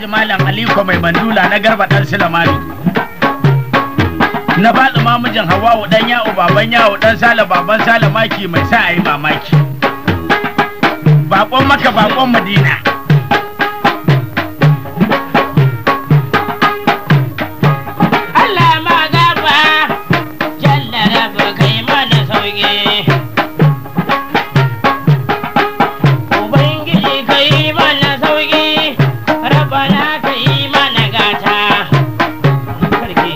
alhaji malam aliko mai mandula na garba dan silamani na faɗi mamijin hawawu dan yawo baban yawo dan sale baban sale maki mai sa a yi mamaki bakon maka bakon madina Allah ma gaba jalla rabu kai mana sauki Ubangiji kai mana sauki rabana kai mana gata Sarki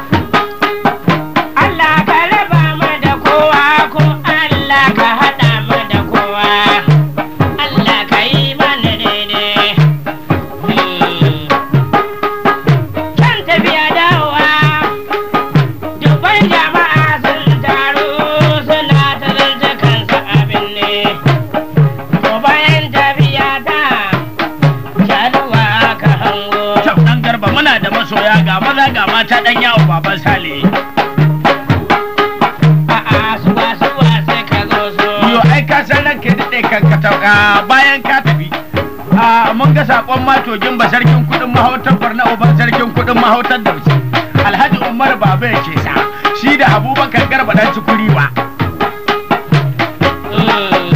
Allah ka raba mu da kowa ko Allah ka haɗa mu da kowa Allah ka yi mana daidai Hmm. Kan tafiya dawowa dubban jama'a sun taru suna ta zance kansu abin ne. To bayan tafiya ta shaduwa ka hango. Kyau ɗan garba muna da masoya ga maza ga mata ɗan yawo baban sale. A'a suwa suwa sai ka zo so. Yo ai ka san ranka ya daɗe kan ka tau- ah, bayan ka tafi. Ah, mun ga saƙon matogin ba sarkin kuɗin mahautar barna uban sarkin kuɗin mahautar da Alhaji Umar Baba ya ke sa shi da Abubakar Garba ɗan cikuri ba. Mm.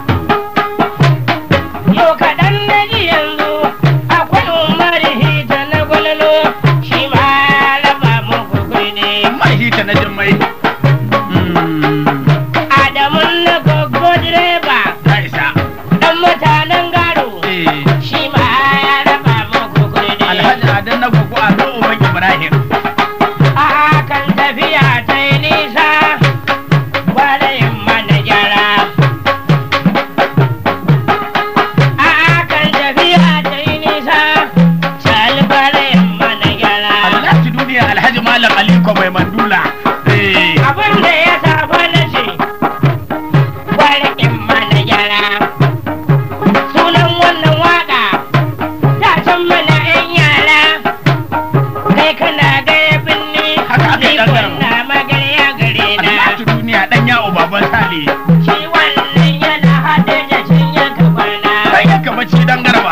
Yau kaɗan na ji yanzu akwai Umar Hita na gwalolo shi ma ya raba muku kuɗi. Mai hita na jimmai. Mm, Adamu na gogo direba Ta isa. ɗan mutanen garo Eh, shi ma ya raba muku kuɗi. Alhaji Adan na gugu a zo Uban Ibrahim. A kan tafiya ta yi nisa gwadayin mana gyara. A kan tafiya ta yi nisa sal gwadayin mana gyara. Alhaji duniya Alhaji Malam Aliko mai mandula. Eh, Abin da ya saba na ce gwadayin mana gyara. Sunan wannan waka ta can mana 'yan yara. Kai kana gaya binni, Haka aka yi ni ɗan garba. kuna magarya gare na. Alhaji duniya ɗan yawo baban sale. Shi wannan yana haɗe da cinyar kwana. Kai ya kama ci dan garba.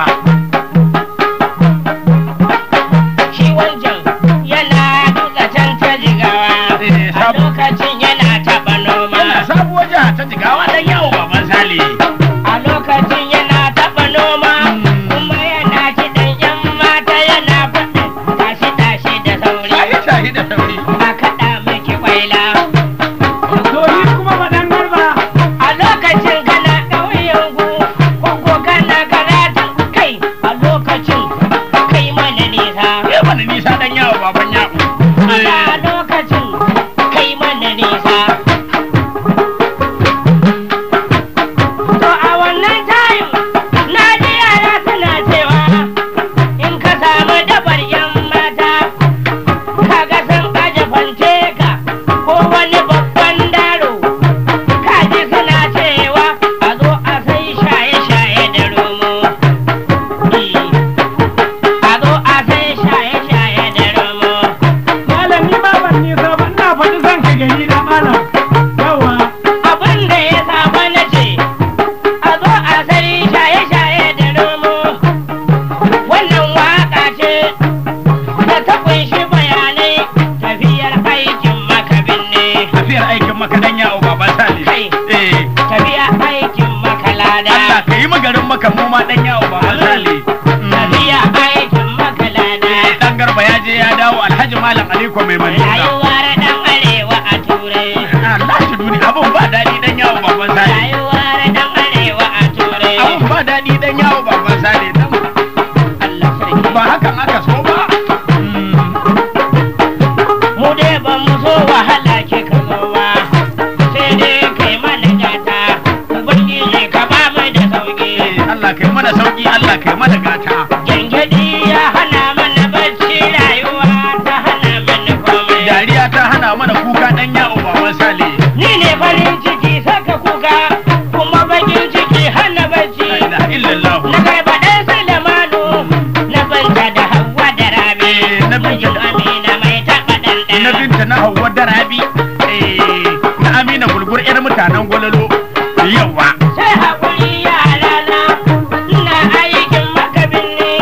Shi wancan yana duka can ta jigawa. Eh, A sab- lokacin yana taɓa noma. Yana sabuwar jiha ta jigawa ɗan yawo baban sale. A lokacin yana taɓa noma. Mm. Kuma yana kiɗan ƴan mata yana faɗin tashi tashi da sauri. Shahi shahi da sauri. A kaɗa miki kwaila. Soyi kuma faɗan garba. A lokacin kana ƙauyen ku, ko kana karatun kai. A lokacin kai mana nisa. Ya mana nisa ɗan yawo baban yawo. a lokacin kai mana nisa. To a wannan tayin na ji yara suna cewa in ka samu dabar yan mata kaga sun aje fante ka ko wani babban daro kaji suna cewa a zo a sai shaye-shaye da romo. A zo a sai shaye-shaye da romo. Malami ma ban nisa ba ina faɗi zan ka gari na malam. Yawa. abin da ya saba na ce a zo a sari shaye-shaye da nomo wannan waka ce da ta kunshi bayanai tafiyar aikin makabin ne Tafiyar aikin maka ɗan yawo baban sale. Kai. Eh, tafiyar aikin makalada Allah ka yi magarin maka mu ma ɗan yawo baban sale. Mm. tafiyar aikin makalada Dan garba ya je ya dawo Alhaji Malam Aliko mai mandula. rayuwar dan arewa a turai Allah shi duni abun ba daɗi dan yawo baban sale. rayuwar dan arewa a turai Abun ba daɗi dan yawo baban sale. Dan Allah sarki ba hakan aka so ba. Mm. mu dai ba mu so wahala ke ka zo ba sai dai kai mana gata ubangiji ka ba mu da sauki Eh, Allah kai mana sauki Allah kai mana gata. gengedi ya hana mana bacci rayuwa ta hana mana komai Dariya ta hana mana kuka dan yawo baban sale. ni ne farin ciki saka kuka kuma bakin ciki hana bacci La ilaha illallah. na garba ɗan Sulemanu na banta da Hauwa da Rabi Eh, na binta da- Amina mai taɓa ɗanɗana Na binta na Hauwa da Rabi. Eh, na Amina gulgur 'yar mutanen gwalalo. Yawa. sai haƙuri yara na ina aikin makabin ne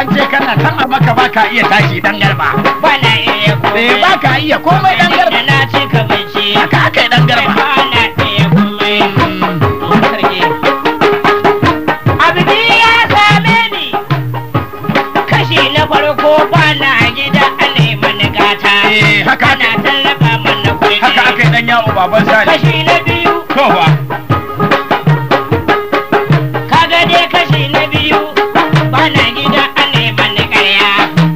an ce kana tan a maka ba ka iya tashi dan garba bana iya komai eh ba ka iya komai dan garba da na ci ka bici haka aka yi dan garba bana iya komai sarki abdi ya same ni kashi na farko bana gida ana yi mana gata Eh, haka aka- ana tallafa mana kuɗi haka aka yi dan yawo baban sani kashi na biyu to fa kaga dai kashi na biyu bana gida ana yi mana ƙarya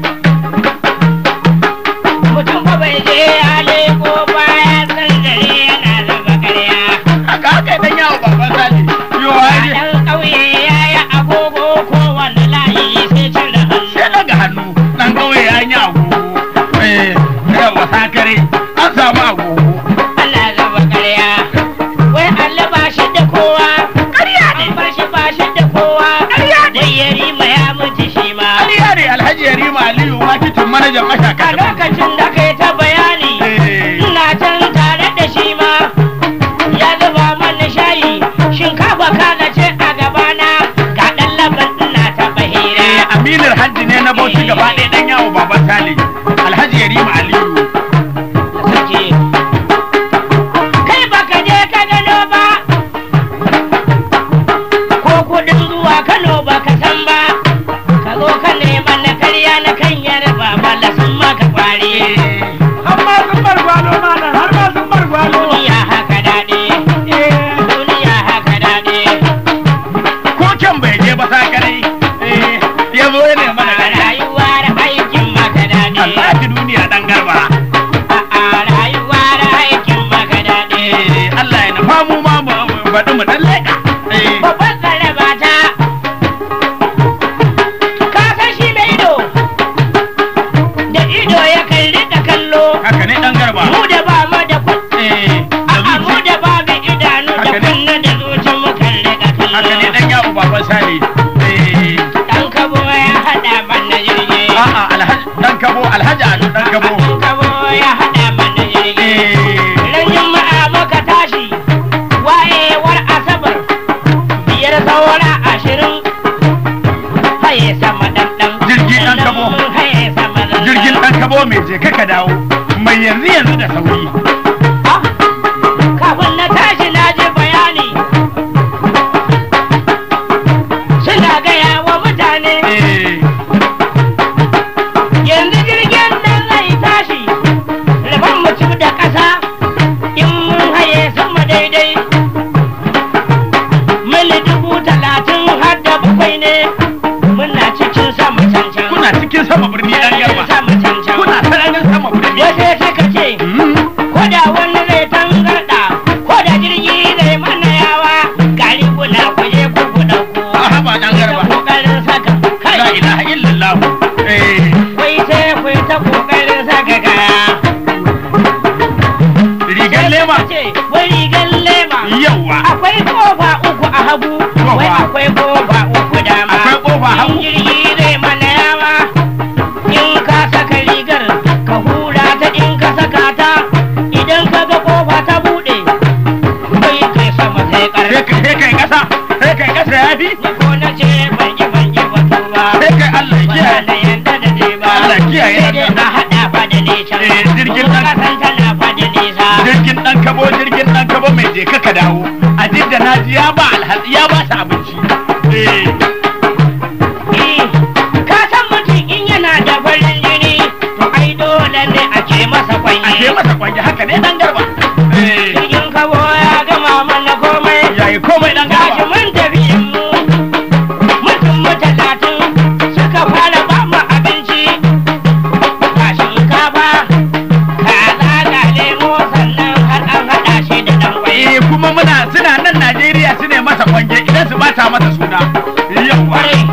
mutum ba bai je ya leko baya san dare yana raba ƙarya haka aka yi dan yawo baban sani yo a ai ɗan ƙauye ya yi agogo kowane layi sai cire hannu sai daga hannu dan kauye ya yi agogo eh yawa sakare an samu agogo ana raba ƙarya wai Allah ba shi da kowa ƙarya ne an bar shi ba shi da kowa wai ya rima ya mutu shi ma ƙarya ne alhaji yarima aliyu makitin manajan a mashaka lokacin da kai ta bayani eh ina can tare da shi ma ya zuba mana shayi shinkafa kana ce a gabana ga ɗan laban ina ta bahira Eh, aminar hajji ne na bauchi gaba ɗaya dan yawo baban sale alhaji yarima aliyu Sarki. kai baka je ka gano ba ko kudin zuwa kano baka san ba ka zo ka neman na karya na kan yarba bala sun maka kwari har ma sun bar gwalo malam har ma sun bar gwalo duniya haka daɗi duniya haka daɗi ko can bai je ba sakare eh ya zo ya nema da gari rayuwar aikin maka daɗi Allah ki duniya dan garba a rayuwar aikin maka daɗi eh Allah ya nufa mu ma mu faɗi mu dan leƙa eh babban tsaraba ta ka san shi mai ido da ido ya kalli da kallo haka ne dan garba mu da ba mu da kun eh da a mu zuci da ba mu idanu da Haka ne. kunna da zuci mu kalli da haka ne kallo dan yawo baban sale eh dan kabo ya hada mana jirgi a'a alhaji dan kabo alhaji ado dan kabo dan kabo ya hada mana jirgi eh ran juma'a muka tashi wayewar asabar biyar saura ashirin haye sama dandan Jirgi ɗan kabo. haye sama dandan jirgin dan kabo mai je kaka dawo mai yanzu yanzu da sauri Ah, kafin na tashi na ji bayani suna gaya wa mutane eh yanzu jirgin nan zai tashi rabon mutum da ƙasa in mun haye sama daidai mili dubu talatin har da bakwai ne muna cikin sama cancan kuna cikin sama birni dan garba sama cancan kuna sararin sama birni wasu suka ce Mm. ko da wani zai tangarda ko da jirgi zai mana yawa gari kuna kuje ku ku dauko a haba dan da garba kokarin saka la kai ilaha illallah eh wai sai ku ta kokarin saka kaya rigar lema ce wai rigar lema yawa akwai kofa uku a hagu Kofa. wai akwai kofa uku dama Akwai kofa hagu. in jirgi zai mana yawa in ka saka rigar ka hura ta in ka saka ta idan ka ga kofa ta bude wai kai sama sai sai karfi kai sai kai kasa sai kai kasa yafi ni ko na ce ban yi ban yi batu ba sai kai Allah ya ba kiyaye na yanda da je ba Allah kiyaye sai dai nan. a haɗa fa da nesa Eh, jirgin Kuma nan. kasan tana fa da nesa jirgin dan kabo jirgin dan kabo mai je kaka dawo a jidda naji ya ba alhaji ya ba su abinci eh Eh, ka san mutum in yana da farin jini to ai dole ne a ce masa a kwanye je masa kwanje haka ne dan garba eh jirgin kabo ya gama mana komai yayi komai dan gashi garba mun tafi mu mutum mu talatin suka fara ba mu abinci ga shinkafa kaza ga lemo sannan har an haɗa shi da ɗan kwai eh kuma muna suna nan Najeriya su ne masa kwanje idan su bata masa suna yawa kwarai